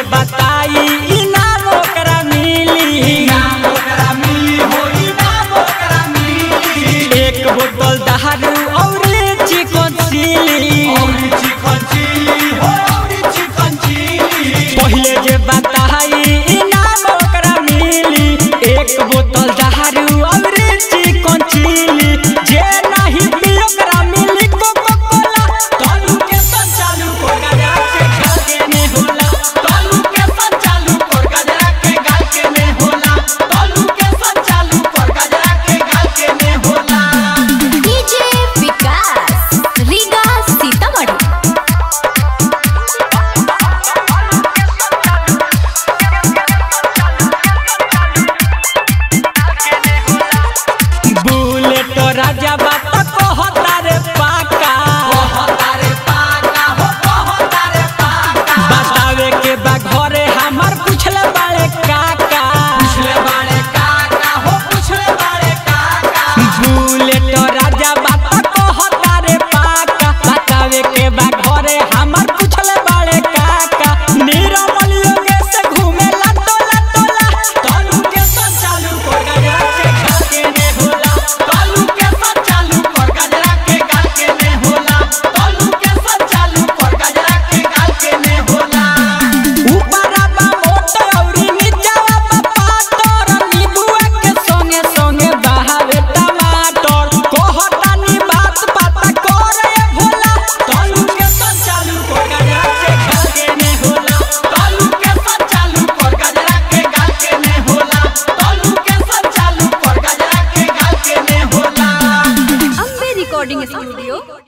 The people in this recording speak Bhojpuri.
बताई इनाम ओकरा मिली एक बोतल दारू और चिकन चिली पहिले जे बताई इनाम ओकरा मिली एक बोतल दारू और चिकन चिली जे नहीं पी ओकरा मिली कोको कोला तलू के संचालू को गजा के गाल के में होला तलू के संचालू को गजा के गाल के में होला तलू के संचालू को गजा के गाल के में होला डीजे विकास रीगा सीतामढ़ी बुलेट राजा बात कहता रे पाका बतावे के बा घरे हमार पूछले बाड़े काका बुलेट राजा बात कहता रे पाका बतावे के बा घरे हमार पूछले बाड़े काका निरमल योगेश घूमेला टोला टोला तलू के संचालू को गजरा के गाल के में होला तलू के संचालू को गजरा के गाल के में होला तलू के संचालू को गजरा के गाल के में होला ऊपरा बा मोट औरी नीचवा बा पातर नीबुआ के संगे संगे बहावे टमाटर कहतानी बात पता करे भोला तलू के संचालू को गजरा के गाल के में होला तलू के संचालू को गजरा के गाल के में होला तलू के संचालू को गजरा के गाल के में होला अम्बे रिकॉर्डिंग स्टूडियो